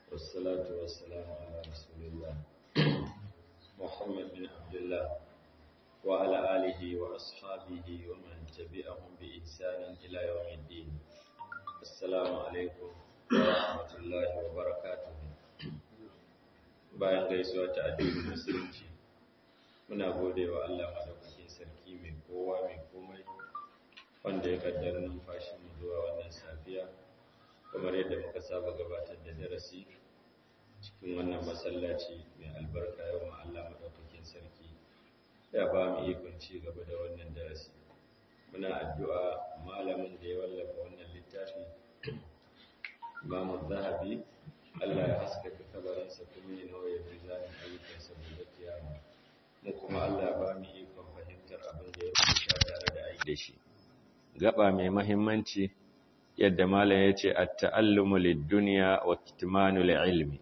والصلاة والسلام على رسول الله محمد بن عبد الله وعلى آله وأصحابه ومن تبعهم بإحسان إلى يوم الدين السلام عليكم ورحمة الله وبركاته bayan gaisuwa ta addinin musulunci muna gode wa Allah madaukakin sarki mai kowa mai komai wanda ya kaddara numfashin mu zuwa wannan safiya kamar yadda muka saba gabatar da darasi cikin wannan masallaci mai albarka yau ma Allah madaukakin sarki ya ba mu ikon ci gaba da wannan darasi muna addu'a malamin da ya wallafa wannan littafi Imam Zahabi Allah ya haskaka kabarinsa kuma ya nawa ya mizanin ayyukansa gobe kiyama mu kuma Allah ba mu ikon fahimtar abin da ya rubuta tare da aiki da shi gaba mai muhimmanci yadda malam ya ce at-ta'allumu lid-dunya wa kitmanu ilmi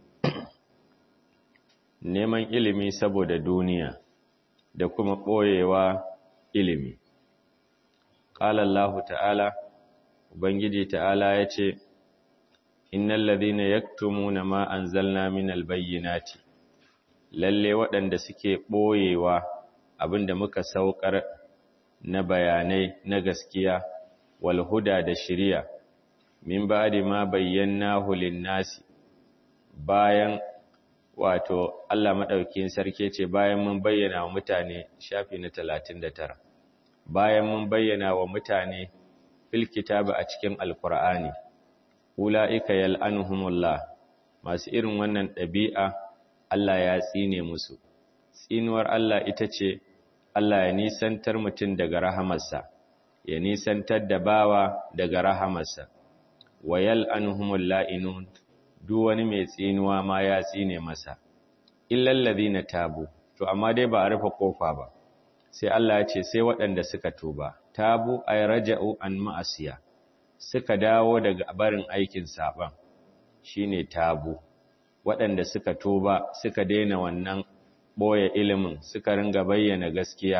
neman ilimi saboda duniya da kuma ɓoyewa ilimi qala Allah ta'ala ubangiji ta'ala ya ce innal ladhina yaktumuna ma anzalna minal bayyinati lalle waɗanda suke ɓoyewa abinda muka saukar na bayanai na gaskiya wal huda da shiriya min ba'di ma bayyanahu lin-nasi bayan wato Allah madaukakin sarki ce bayan mun bayyana wa mutane shafi na 39 bayan mun bayyana wa mutane fil kitaba a cikin alqur'ani ula'ika yal'anuhumullah masu irin wannan ɗabi'a Allah ya tsine musu tsinuwar Allah ita ce Allah ya nisantar mutum daga rahamarsa ya nisantar da bawa daga rahamarsa wa yal'anuhumul la'inun duk wani mai tsinuwa ma ya tsine masa illal ladina tabu to amma dai ba a rufe kofa ba sai Allah ya ce sai waɗanda suka tuba tabu ay raja'u an ma'asiya suka dawo daga barin aikin saban shine tabu waɗanda suka tuba suka daina wannan boye ilimin suka ringa bayyana gaskiya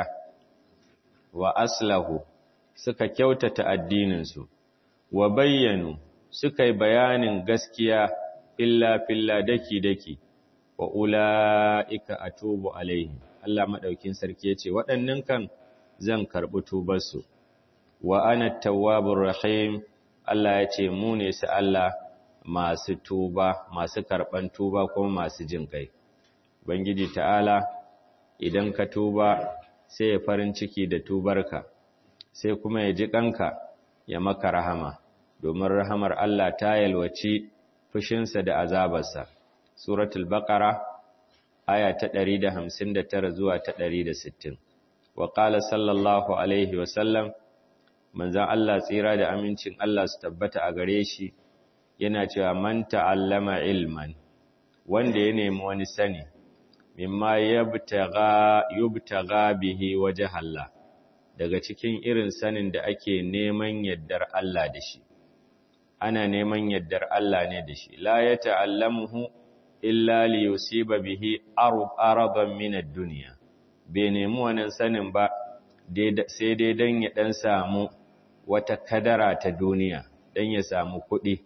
wa aslahu suka kyautata addininsu wa bayyanu suka yi bayanin gaskiya illa filla daki daki wa ula'ika atubu alaihim Allah madaukin sarki yace waɗannan kan zan karɓi tubarsu wa ana tawwabur rahim Allah ya ce mu ne su Allah masu tuba masu karɓan tuba kuma masu jin kai Bangiji ta'ala idan ka tuba sai ya farin ciki da tubarka sai kuma ya ji kanka ya maka rahama domin rahamar Allah ta yalwaci fushinsa da azabarsa suratul baqara aya ta 159 zuwa ta 160 wa qala sallallahu alaihi wa sallam manzan Allah tsira da amincin Allah su tabbata a gare shi yana cewa man ta'allama ilman wanda ya nemi wani sani mimma yabtaga yubtaga bihi wajh Allah daga cikin irin sanin da ake neman yaddar Allah da shi ana neman yaddar Allah ne da shi la ya ta'allamuhu illa li yusiba bihi aradan min ad-dunya bai nemi wannan sanin ba sai dai dan ya dan samu wata kadara ta duniya dan ya samu kuɗi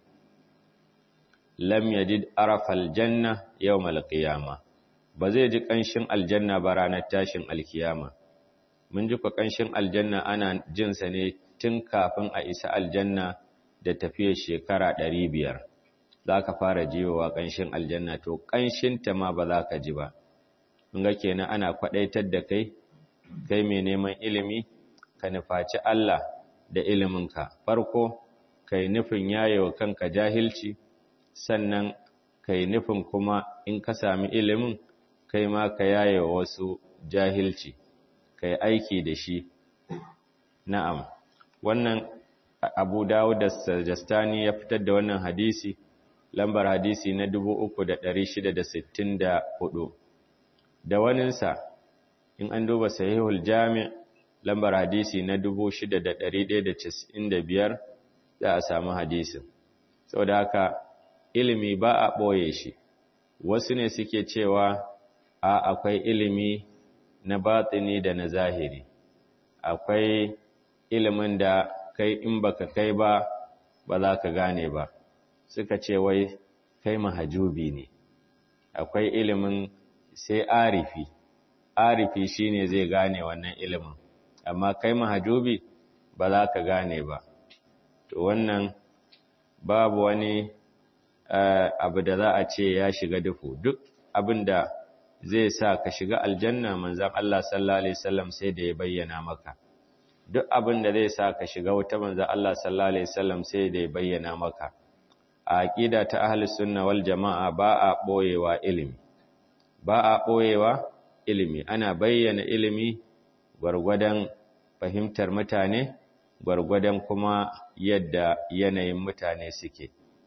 lam yajid arafal janna yawmal qiyama ba zai ji kanshin aljanna ba ranar tashin alkiyama mun ji kanshin aljanna ana jin sa ne tun kafin a isa aljanna da tafiyar shekara 500 zaka fara jiwa kanshin aljanna to kanshin ta ma ba za ka ji ba mun ga kenan ana kwadaitar da kai kai mai neman ilimi ka nufaci Allah da iliminka farko kai nufin yayewa kanka jahilci sannan kai nufin kuma in ka sami ilimin kai ma ka yayewa wasu jahilci kai aiki da shi na'am wannan Abu Dawud da Sajastani ya fitar da wannan hadisi lambar hadisi na 3664 da waninsa in an duba sahihul jami' lambar hadisi na 6195 za a samu hadisin saboda haka ilimi ba a ɓoye shi wasu ne suke cewa a akwai ilimi na batini da na zahiri akwai ilimin da kai in baka kai ba ba za ka gane ba suka ce wai kai mahajubi ne akwai ilimin sai arifi arifi shine zai gane wannan ilimin amma kai mahajubi ba za ka gane ba to wannan babu wani abu da za a ce ya shiga duhu duk abin da zai sa ka shiga aljanna manzan Allah sallallahu alaihi wasallam sai da ya bayyana maka duk abin da zai sa ka shiga wuta manzan Allah sallallahu alaihi wasallam sai da ya bayyana maka a aqida ta ahli sunna wal jamaa ba a boyewa ilimi ba a boyewa ilimi ana bayyana ilimi gwargwadon fahimtar mutane gwargwadon kuma yadda yanayin mutane suke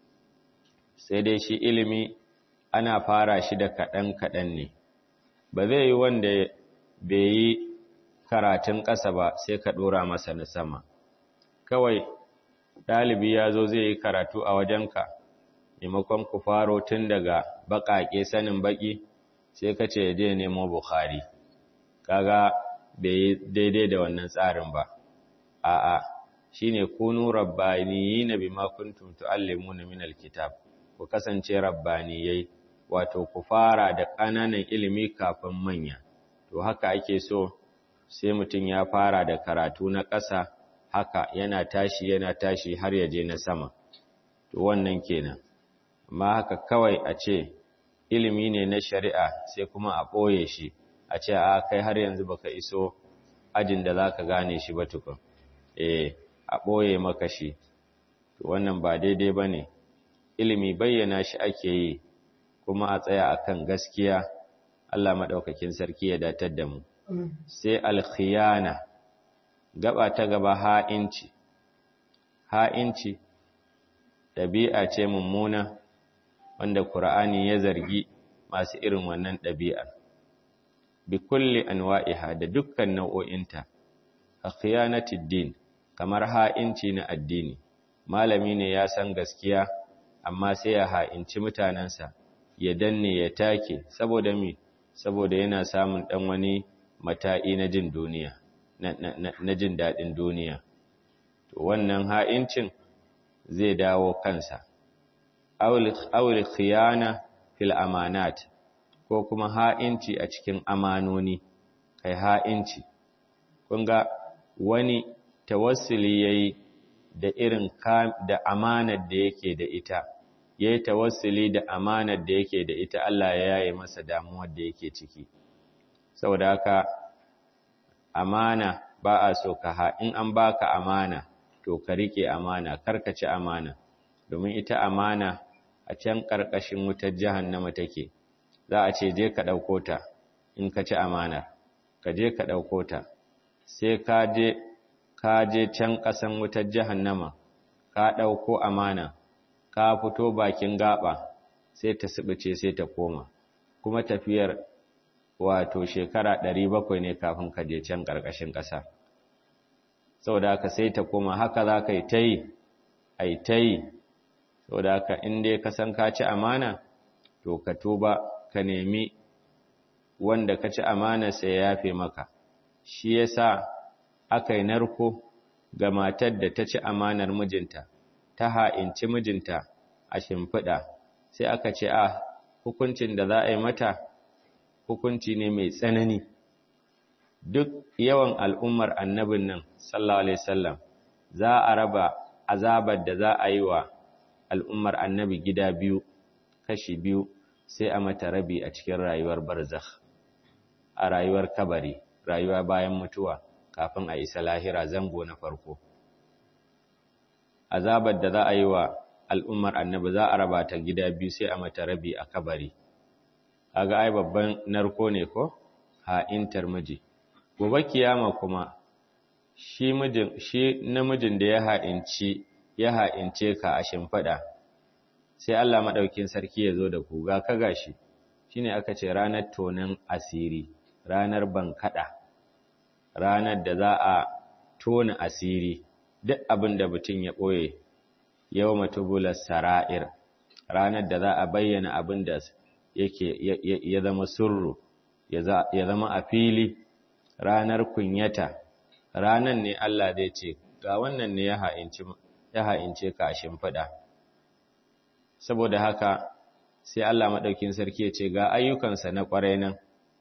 sai dai shi ilimi ana fara shi da kaɗan-kaɗan ne ba zai yi wanda bai yi karatun ƙasa ba sai ka ɗora masa na sama kawai ɗalibi ya zo zai yi karatu a wajenka maimakon ku faro tun daga baƙaƙe sanin baƙi sai ka ce je nemo bukhari kaga bai yi daidai da wannan tsarin ba a'a shine kunu rabbaniyina bima kuntum tuallimuna min alkitab ku kasance rabbaniyai wato ku fara da ƙananan ilimi kafin manya to haka ake so sai mutum ya fara da karatu na ƙasa haka yana tashi yana tashi har ya je na sama to wannan kenan amma haka kawai a ce ilimi ne na shari'a sai kuma a ɓoye shi a ce a kai har yanzu baka iso ajin da zaka gane shi ba tukun eh a ɓoye maka shi to wannan ba daidai bane ilimi bayyana shi ake yi kuma a tsaya akan gaskiya Allah madaukakin sarki ya datar da mu sai alkhiyana gaba ta gaba ha'inci ha'inci ɗabi'a ce mummuna wanda Qur'ani ya zargi masu irin wannan ɗabi'ar bi kulli anwa'iha da dukkan nau'o'inta a khiyanatid din kamar ha'inci na addini malami ne ya san gaskiya amma sai ya ha'inci mutanensa ya danne ya take saboda mi saboda yana samun dan wani mata'i na jin duniya na jin dadin duniya to wannan ha'incin zai dawo kansa awul khiyana fil amanat ko kuma ha'inci a cikin amanoni kai ha'inci kun ga wani tawassuli yayi da irin da amanar da yake da ita yayi tawassuli da amanar da yake da ita Allah ya yaye masa damuwar da yake ciki saboda haka amana ba a so ka ha in an baka amana to ka rike amana karkace amana domin ita amana a can karkashin wutar jahannama take za a ce je ka dauko ta in ka ci amana ka je ka dauko ta sai ka je ka je can ƙasan wutar jahannama ka ɗauko amana ka fito bakin gaba sai ta sibice sai ta koma kuma tafiyar wato shekara ɗari bakwai ne kafin ka je can ƙarƙashin ƙasa saboda haka sai ta koma haka za ka yi ta yi a yi ta yi saboda haka in dai ka san ka ci amana to ka tuba ka nemi wanda ka ci amana sai ya yafe maka shi yasa aka yi narko ga matar da ta ci amanar mijinta ta ha'inci mijinta a shimfiɗa sai aka ce a hukuncin da za a yi mata hukunci ne mai tsanani duk yawan al'ummar annabin nan sallallahu alaihi wasallam za a raba azabar da za a yi wa al'ummar annabi gida biyu kashi biyu sai a mata rabi a cikin rayuwar barzakh a rayuwar kabari rayuwa bayan mutuwa kafin a isa lahira zango na farko azabar da za a yi wa al'ummar annabi za a raba ta gida biyu sai a mata rabi a kabari kaga ai babban narko ne ko ha'intar miji gobe kiyama kuma shi mijin shi namijin da ya ha'inci ya ha'ince ka a shimfada sai Allah madaukin sarki ya zo da ku ga ka gashi shine aka ce ranar tonan asiri ranar bankada ranar da za a tona asiri duk abin da mutum ya ɓoye yau matubular sara'ir ranar da za a bayyana abin da yake ya zama surru ya zama a fili ranar kunyata ranar ne Allah zai ce ga wannan ne ya ha'ince ka a shimfiɗa saboda haka sai Allah maɗaukin sarki ya ce ga ayyukansa na ƙwarai nan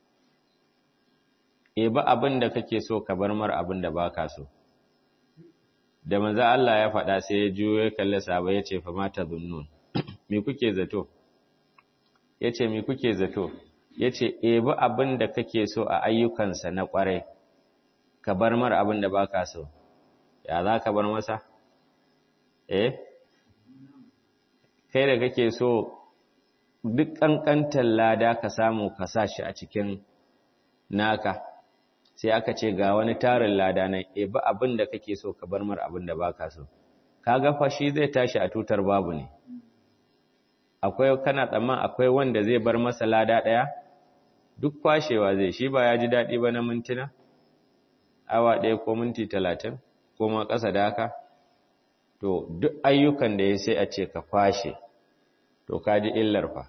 e ba abin da kake so ka bar mar abin da baka so da manzo Allah ya faɗa sai ya juyo ya kalle sahaba ya ce fa mata zunnun me kuke zato yace me kuke zato yace e ba abin da kake so a ayyukansa na ƙwarai ka bar mar abin da baka so ya za ka bar masa eh kai da kake so duk ƙanƙantar lada ka samu ka sa shi a cikin naka sai aka ce ga wani tarin lada nan e ba abin da kake so ka bar mar abin da baka so kaga fa shi zai tashi a tutar babu ne akwai kana tsamman akwai wanda zai bar masa lada ɗaya duk kwashewa zai shi ba ya ji daɗi ba na mintuna awa ɗaya ko minti talatin ko ma ƙasa da haka to duk ayyukan da ya sai a ce ka kwashe to ka ji illar fa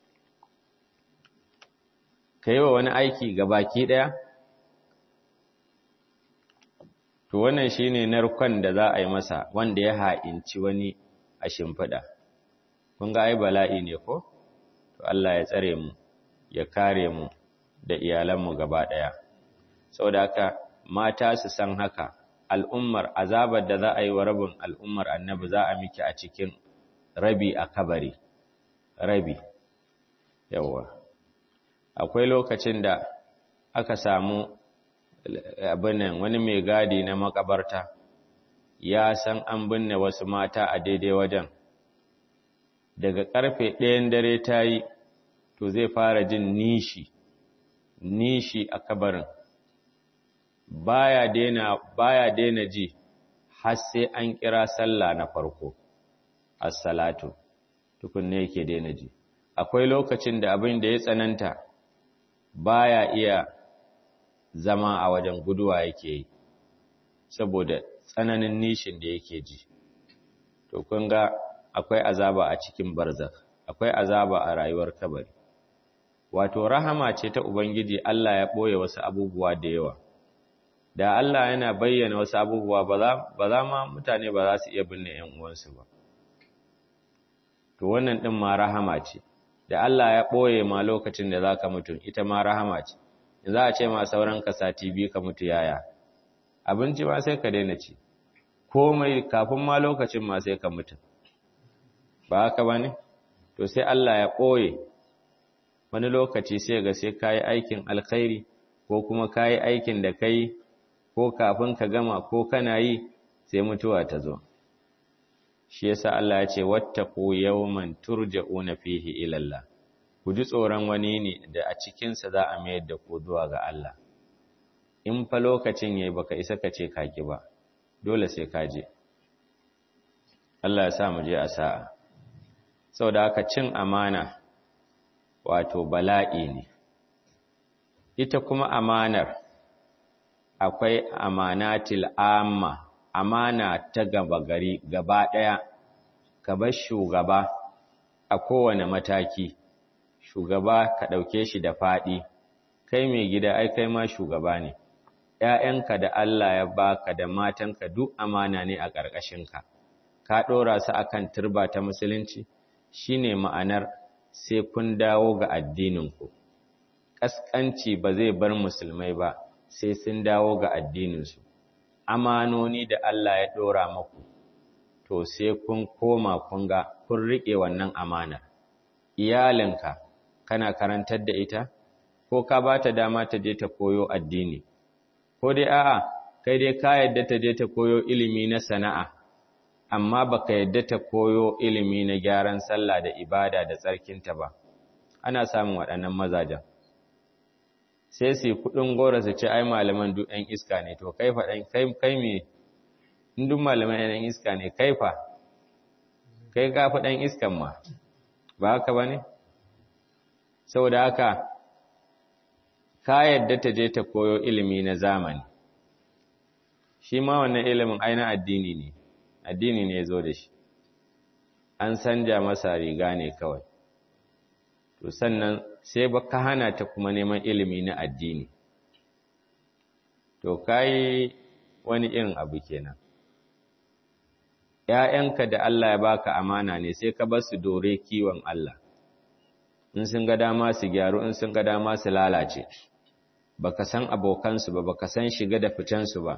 ka yi wa wani aiki ga baki ɗaya to wannan shi ne narkon da za a yi masa wanda ya ha'inci wani a shimfiɗa kun ga ai bala'i ne ko to Allah ya tsare mu ya kare mu da iyalanmu gaba ɗaya saboda haka mata su san haka al'ummar azabar da za a yi wa rabin al'ummar annabi za a miki a cikin rabi a kabari rabi yawa akwai lokacin da aka samu abinan wani mai gadi na makabarta ya san an binne wasu mata a daidai wajen daga karfe ɗayan dare ta yi to zai fara jin nishi nishi a kabarin baya daina baya daina ji har sai an kira sallah na farko as-salatu tukunne yake daina ji akwai lokacin da abin da ya tsananta baya iya zama a wajen guduwa yake yi saboda tsananin nishin da yake ji to kun ga akwai azaba a cikin barzakh akwai azaba a rayuwar kabari wato rahama ce ta ubangiji Allah ya boye wasu abubuwa da yawa da Allah yana bayyana wasu abubuwa ba za ma mutane ba za su iya binne ‘yan uwansu ba. To wannan ɗin ma rahama ce, da Allah ya ɓoye ma lokacin da za ka mutu, ita ma rahama ce, in za a ce ma sauran ka sati biyu ka mutu yaya, abinci ma sai ka daina ci, komai kafin ma lokacin ma sai ka mutu. Ba haka ba ne? To sai Allah ya ɓoye, wani lokaci sai ga sai ka yi aikin alkhairi, ko kuma ka yi aikin da ka yi ko kafin ka gama ko kana yi sai mutuwa ta zo shi yasa Allah ya ce wattaqu yawman turja'una fihi ila Allah ku ji tsoron wani ne da a cikin sa za a mayar da ku zuwa ga Allah in fa lokacin yayi baka isa ka ce kaki ba dole sai ka je Allah ya sa mu je a sa'a saboda haka cin amana wato bala'i ne ita kuma amanar akwai amanatil amma amana ta gaba gari gaba ɗaya ka bar shugaba a kowane mataki shugaba ka ɗauke shi da faɗi kai mai gida ai kai ma shugaba ne ‘ya'yanka da Allah ya baka da matanka duk amana ne a ƙarƙashinka ka ɗora su akan turba ta musulunci shine ma'anar sai kun dawo ga addininku ƙasƙanci ba zai bar musulmai ba sai sun dawo ga addininsu amanoni da Allah ya ɗora maku to sai kun koma kun ga kun riƙe wannan amanar iyalinka kana karantar da ita ko ka ba ta dama ta je ta koyo addini ko dai a'a kai dai ka yadda ta je ta koyo ilimi na sana'a amma baka yadda ta koyo ilimi na gyaran sallah da ibada da tsarkinta ba ana samun waɗannan mazajen sai su kuɗin gora su ce ai malaman duk ɗan iska ne to kai faɗan kai kai me in duk malaman ɗan iska ne kai fa kai ka fi ɗan iskan ma ba haka ba ne saboda haka ka yadda ta je ta koyo ilimi na zamani shi ma wannan ilimin aina addini ne addini ne ya zo da shi an sanja masa riga ne kawai to sannan sai ba ka hana ta kuma neman ilimi na addini to kai wani irin abu kenan ‘ya'yanka da Allah ya baka amana ne sai ka bar su dore kiwon Allah in sun ga dama su gyaru in sun ga dama su lalace baka san abokansu ba baka san shiga da ficensu ba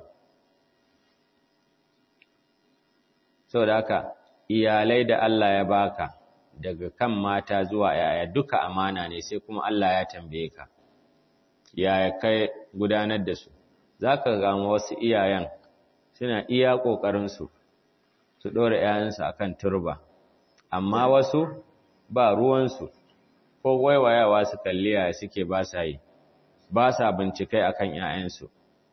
saboda haka iyalai da Allah ya baka daga kan mata zuwa yaya duka amana ne sai kuma Allah ya tambaye ka yaya kai gudanar da su zaka ga wasu iyayen suna iya kokarin su su dora yayansu akan turba amma wasu ba ruwan su ko waiwayawa su kalli yaya suke ba sa yi ba sa bincikai akan yayansu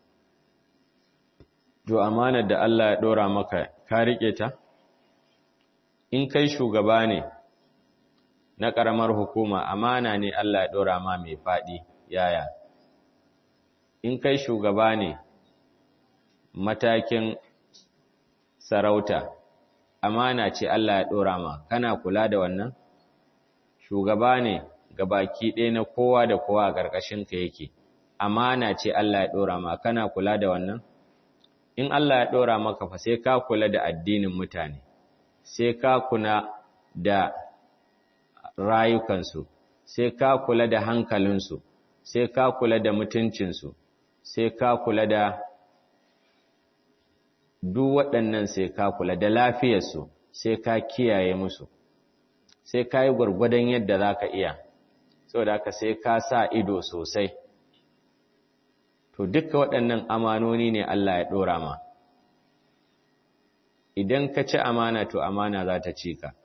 to amanar da Allah ya dora maka ka rike ta in kai shugaba ne na ƙaramar hukuma amana ne Allah ya ɗora ma mai faɗi yaya in kai shugaba ne matakin sarauta amana ce Allah ya ɗora ma kana kula da wannan shugaba ne ga baki ɗaya na kowa da kowa a ƙarƙashinka yake amana ce Allah ya ɗora ma kana kula da wannan in Allah ya ɗora maka fa sai ka kula da addinin mutane sai ka kula da rayukansu, sai ka kula da hankalinsu, sai ka kula da mutuncinsu, sai ka kula da duk waɗannan sai ka kula da lafiyarsu, sai ka kiyaye musu, sai ka yi gwargwadon yadda za ka iya, saboda haka sai ka sa ido sosai. To, duka waɗannan amanoni ne Allah ya ɗora ma. Idan ka ci amana, to amana za ta ci ka.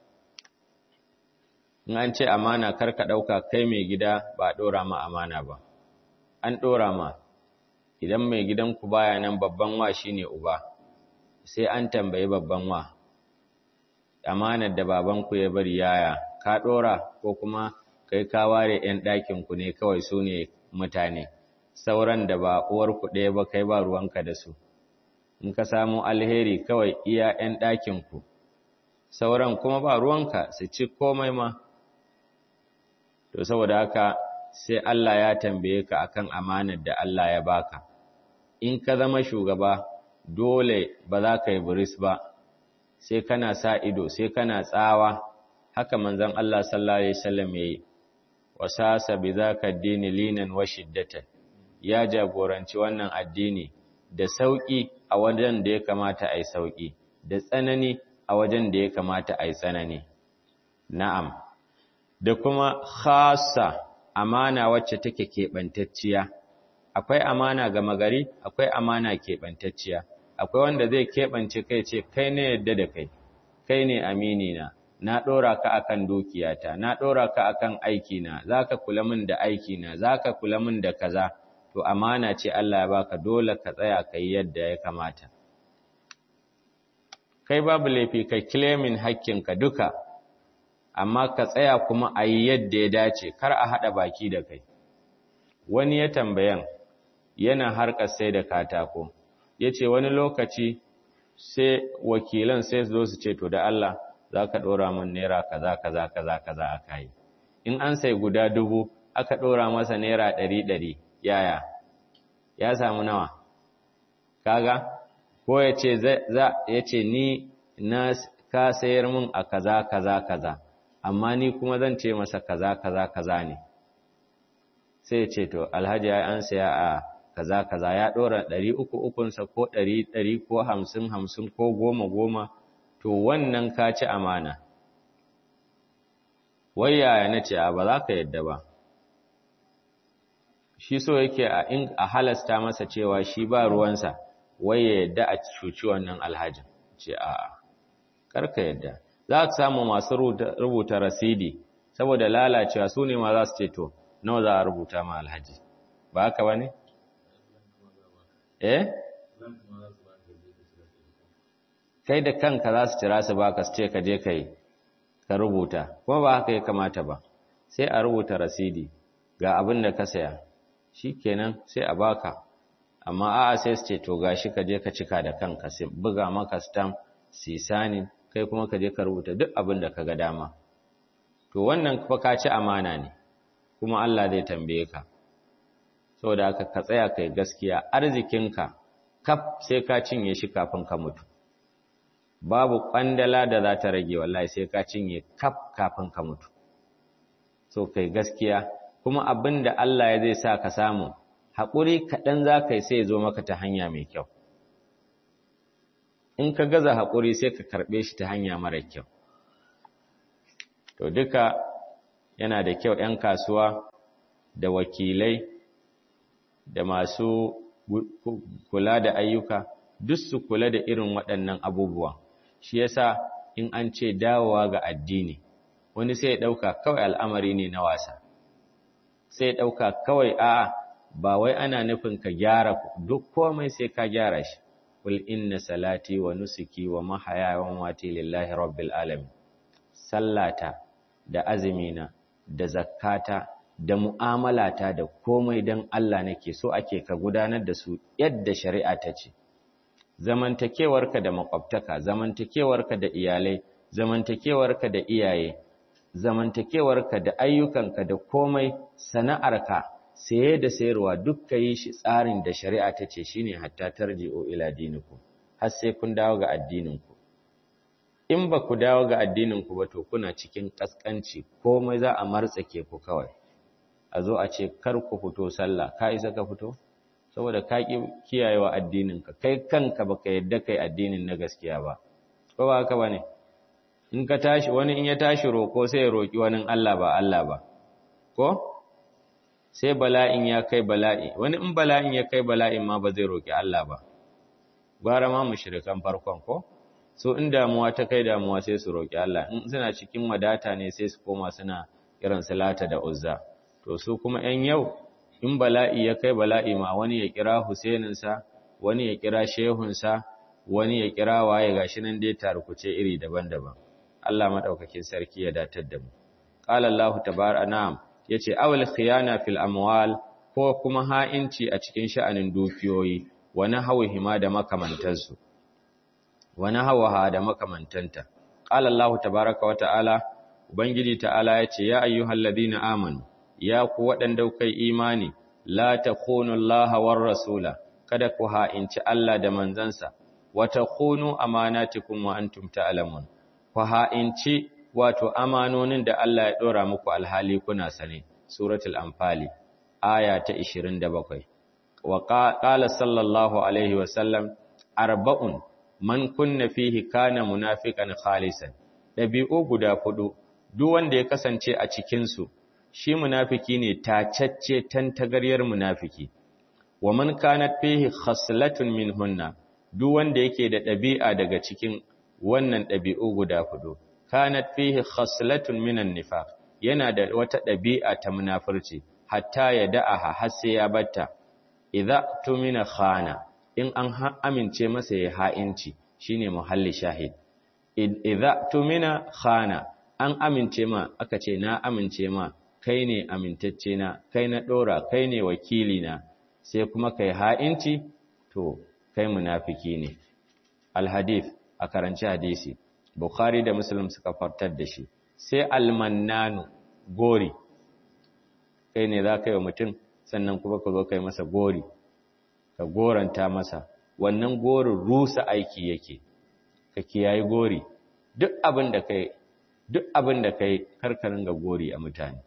in an ce amana kar ka ɗauka kai mai gida ba ɗora ma amana ba an ɗora ma idan mai gidanku baya nan babban wa shine uba sai an tambayi babban wa amanar da babanku ya bari yaya ka ɗora ko kuma kai ka ware 'yan ɗakinku ne kawai su ne mutane sauran da ba uwarku ɗaya ba kai ba ruwanka da su in ka samu alheri kawai iya 'yan ɗakinku sauran kuma ba ruwanka su ci komai ma to saboda haka sai Allah ya tambaye ka akan amanar da Allah ya baka in ka zama shugaba dole ba za ka yi buris ba sai kana sa ido sai kana tsawa haka manzon Allah sallallahu alaihi wasallam yayi wasasa bi zaka dini linan wa shiddatan ya jagoranci wannan addini da sauki a wajen da ya kamata ai sauki da tsanani a wajen da ya kamata ai tsanani na'am da kuma khasa amana wacce take keɓantacciya akwai amana gama gari akwai amana keɓantacciya akwai wanda zai keɓance kai ce kai ne yadda da kai kai ne amini na na ɗora ka akan dukiyata na ɗora ka akan aikina zaka kula min da aikina zaka kula min da kaza to amana ce Allah ya baka dole ka tsaya kai yadda ya kamata kai babu laifi ka claiming hakkinka duka amma ka tsaya kuma a yi yadda ya dace kar a haɗa baki da kai wani ya tambayan yana harkar sai da katako ya ce wani lokaci sai wakilan sai zo su ce to da Allah za ka ɗora min naira kaza kaza kaza kaza aka yi in an sai guda dubu aka ɗora masa naira ɗari ɗari yaya ya samu nawa kaga ko ya ce ya ce ni na ka sayar min a kaza kaza kaza amma ni kuma zan ce masa kaza kaza kaza ne sai ce to alhaji ya an saya a kaza kaza ya dora ɗari uku ukunsa ko ɗari ɗari ko hamsin hamsin ko goma goma to wannan ka ci amana wai yaya na ce ba za ka yadda ba shi so yake a in a halasta masa cewa shi ba ruwansa wai ya yadda a cuci wannan alhajin ce a'a karka yadda za ka samu masu rubuta rasidi saboda lalacewa su ne ma za su ce to nawa za a rubuta ma alhaji ba haka ba ne? eh? kai da kanka za su cira su baka su ce ka je ka yi ka rubuta kuma ba haka ya kamata ba sai a rubuta rasidi ga abin da ka saya shi kenan sai a baka amma a'a sai su ce to gashi ka je ka cika da kanka sai buga maka stamp sisanin kai kuma ka je ka rubuta duk abin da ka ga dama to wannan fa ka ci amana ne kuma Allah zai tambaye ka saboda haka ka tsaya kai gaskiya arzikinka kaf sai ka cinye shi kafin ka mutu babu kwandala da za ta rage wallahi sai ka cinye kaf kafin ka mutu so kai gaskiya kuma abin da Allah ya zai sa ka samu haƙuri kaɗan za ka yi sai ya zo maka ta hanya mai kyau in ka gaza haƙuri sai ka karɓe shi ta hanya mara kyau to duka yana da kyau 'yan kasuwa da wakilai da masu kula da ayyuka duk su kula da irin waɗannan abubuwan shi yasa in an ce dawowa ga addini wani sai ya ɗauka kawai al'amari ne na wasa sai ya ɗauka kawai a'a ba wai ana nufin ka gyara duk komai sai ka gyara shi kul inna salati wa nusuki wa mahaya wa mamati lillahi rabbil alamin sallata da azumina da zakkata da mu'amalata da komai dan Allah nake so ake ka gudanar da su yadda shari'a ta ce zamantakewarka da makwabtaka zamantakewarka da iyalai zamantakewarka da iyaye zamantakewarka da ayyukanka da komai sana'arka saye da sayarwa duk yi shi tsarin da shari'a ta ce shine hatta tarji'u ila dinikum har sai kun dawo ga addininku in ba ku dawo ga addininku ba to kuna cikin kaskanci komai za a martsake ku kawai a zo a ce kar ku fito sallah ka isa ka fito saboda ka ki kiyayewa addininka kai kanka baka yadda kai addinin na gaskiya ba ko ba haka bane in ka tashi wani in ya tashi roko sai ya roki wani Allah ba Allah ba ko sai bala'in ya kai bala'i wani in bala'in ya kai bala'in ma ba zai roki Allah ba gwara ma mushrikan farkon ko so in damuwa ta kai damuwa sai su roki Allah in suna cikin wadata ne sai su koma suna irin salata da uzza to su kuma 'yan yau in bala'i ya kai bala'i ma wani ya kira Husaininsa wani ya kira shehunsa wani ya kira waye gashi nan dai tarkuce iri daban-daban Allah madaukakin sarki ya datar da mu qala Allah tabaaraka na'am yace awal khiyana fil amwal ko kuma ha'inci a cikin sha'anin dukiyoyi wani hawihima da makamantansu wani hawaha da makamantanta qala Allah tabaaraka wa ta'ala ubangiji ta'ala yace ya ayyuhalladhina amanu ya ku waɗanda kai imani la takhunu Allah war rasula kada ku ha'inci Allah da manzansa wa takhunu amanatikum wa antum ta'lamun ku ha'inci wato amanonin da Allah ya dora muku alhali kuna sane suratul anfali aya ta 27 wa qala sallallahu alaihi wa sallam arba'un man kunna fihi kana munafiqan khalisan dabi'u guda fudu duk wanda ya kasance a cikin su shi munafiki ne tacacce tantagaryar munafiki wa man kanat fihi khaslatun minhunna duk wanda yake da ɗabi'a daga cikin wannan ɗabi'u guda hudu kanat fihi khaslatun minan nifaq yana da wata ɗabi'a ta munafurci hatta ya da'aha har sai ya batta idza tumina khana in an amince masa ya ha'inci shine muhalli shahid idza tumina khana an amince ma aka ce na amince ma kai ne amintacce na kai na dora kai ne wakili na sai kuma kai ha'inci to kai munafiki ne alhadith a karanci hadisi bukhari da muslim suka fartar da shi sai almannanu gori kai ne za ka yi wa mutum sannan kuma ka zo kai masa gori ka goranta masa wannan gorin rusa aiki yake ka kiyayi gori duk abin da kai duk abin da kai karkarin ga gori a mutane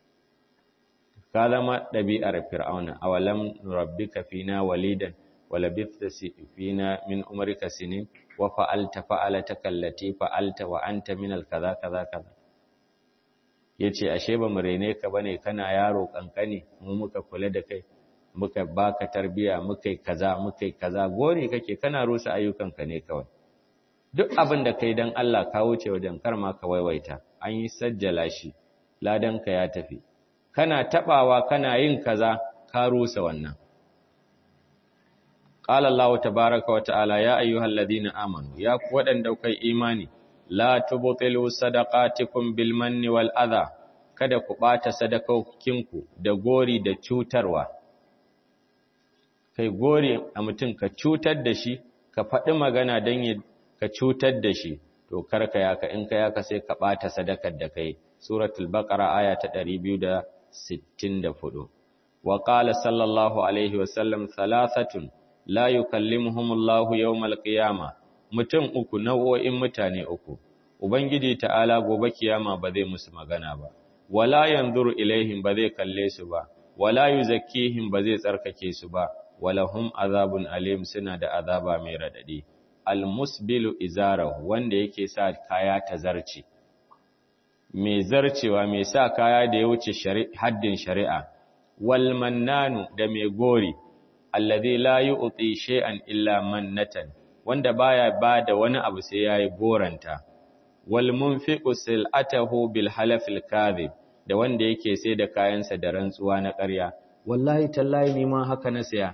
ka zama ɗabi'ar fir'auna awalam rabbika fina walidan wala bifta fina min umarika sinin wa fa'alta fa'alata kallati fa'alta wa anta min alkaza kaza kaza yace ashe ba mu rene ka bane kana yaro kankani mu muka kula da kai muka baka tarbiya muka kaza muka kaza gori kake kana rusa ayyukanka ne kawai duk abin da kai dan Allah ka wuce wajen karma ka waiwaita an yi sajjala shi ladanka ya tafi kana tabawa kana yin kaza ka rusa wannan qala Allah tabaaraka wa ta'ala ya ayyuhalladhina amanu ya ku wadanda kai imani la tubtilu sadaqatikum bil manni wal adha kada ku bata sadakokinku da gori da cutarwa kai gori a mutum ka cutar da shi ka faɗi magana don ka cutar da shi to karka yaka in ka yaka sai ka ɓata sadakar da kai suratul baqara aya ta 264 wa qala sallallahu alaihi wa sallam thalathatun la yukallimuhumullahu yawmal qiyama mutum uku nau'o'in mutane uku ubangiji ta'ala gobe kiyama ba zai musu magana ba wala yanzuru ilaihim ba zai kalle su ba wala yuzakkihim ba zai tsarkake su ba walahum azabun alim suna da azaba mai radadi almusbilu izarahu wanda yake sa kaya ta zarce mai zarcewa mai sa kaya da ya wuce haddin shari'a wal mannanu da mai gori alladhi la yu'ti shay'an illa mannatan wanda baya bada wani abu sai yayi goranta wal munfiqu sil'atahu bil halafil kadhib da wanda yake sai da kayansa da rantsuwa na ƙarya wallahi tallahi ni ma haka na saya